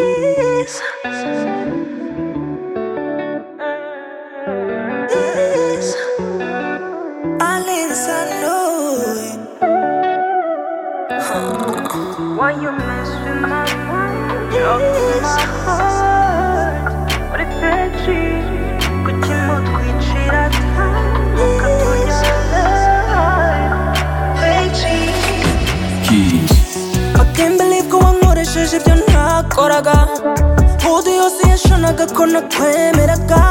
Yes. Yes. Only this I know. Why you mess with my mind? Broke my Yes. heart. Urifeji, kuki mutwicira time? Mukatuyobora. Feji. I can't believe ko wankoresheje ibyo ntakoraga Udu yose yashanaga ko nakwemeraga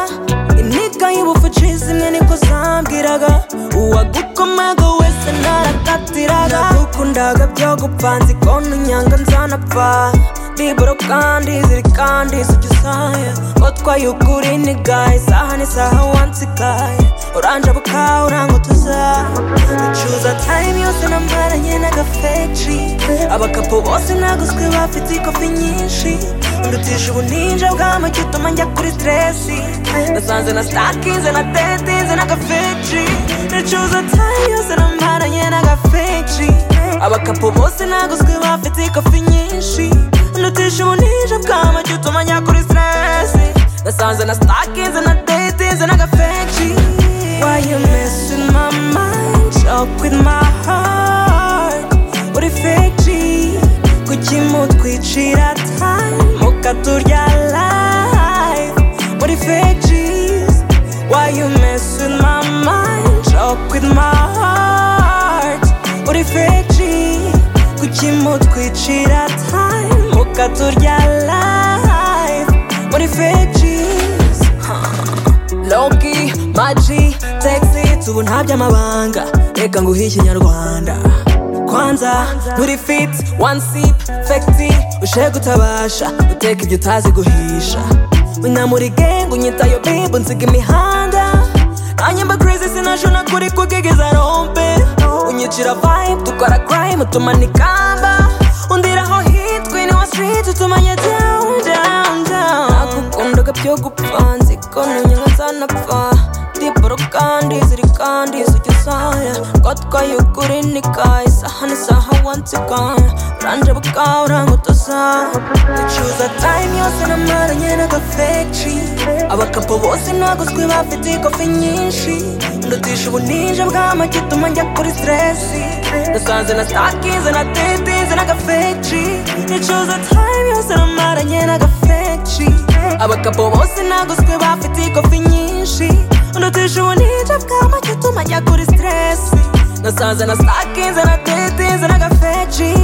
Intika y'ubufucizi imwe niko zambwiraga Uwagukomaga wese narakatiraga Nagukundaga byo gupfa nzi ko ntunyanga nzanapfa Biburo kandi zirikandi sicyo usaya Otwaye ukuri ni gaye isaha n'isaha wansikaye Oranje bukawe urangutuza Ducuza time yose namaranye n'agafeji abakapo bose naguzwe bafite ikofi nyinshi ndutisha ubuninja bw'amagi utuma njya kuri stresi nasanze na stakinze na tetinze n'agafeji ricuza time yose namaranye n'agafeji abakapo bose naguzwe bafite ikofi nyinshi ndutisha ubuninja bw'amagi utuma njya kuri stresi nasanze na stakinze na tetinze n'agafeji Why you mess with my mind? Joke with my heart. Uri fake G. Kuki mutwicira time? Mukaturya life. Uri fake G's. Why you mess with my mind? Joke with my heart. Uri fake G. Kuki mutwicira time? Mukaturya life. Uri fake G's. Loki, Maji, Taxi, tubu nta by'amabanga Reka nguhe ikinyarwanda Kwanza, nturi fit, one sip, fekti Ushe gutabasha, uteka ibyo utazi guhisha Unamuri gang, unyitayo babe, unsiga imihanda Anyamba crazy, sinashona kuri kugegeza rompe Unyicira vibe, dukora crime, utumana ikamba Undiraho hit, queen wa street, utumanya down, down, down Nagukundaga byo gupfa, nzi ko ntunyanga nzanapfa Ndiboro kandi ziri kandi sujya usaya Twatwaye ukuri nikaye, isaha n'isaha once again Uranje bukawe urangutuza Ducuza time yose namaranye n'agafeji Abakapo bose naguzwe bafite ikofi nyinshi Ndutisha ubuninja bw'amagi utuma njya kuri stresi Nasanze na stakinze na tetinze n'agafeji Ducuza time yose namaranye n'agafeji Abakapo bose naguzwe bafite ikofi nyinshi Ndutisha ubuninja bw'amagi utuma njya kuri stresi Nasanze na stakinze na tetinze n'agafeji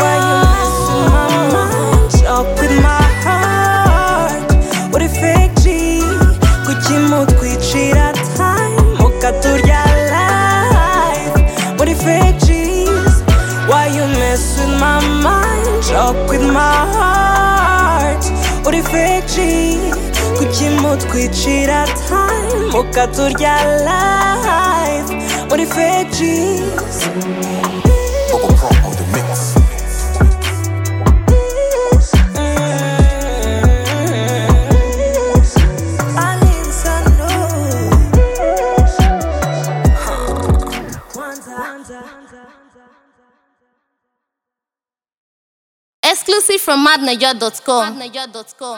Why you messing my mind up with my heart Uri fake G Kuki mutwicira time Mukaturya life Uri fake G's Why you mess with my mind Joke with my heart Uri fake G Kuki mutwicira time Mukaturya life Uri fake G's Bubble Pop on the mix. Exclusive from madnaja.com.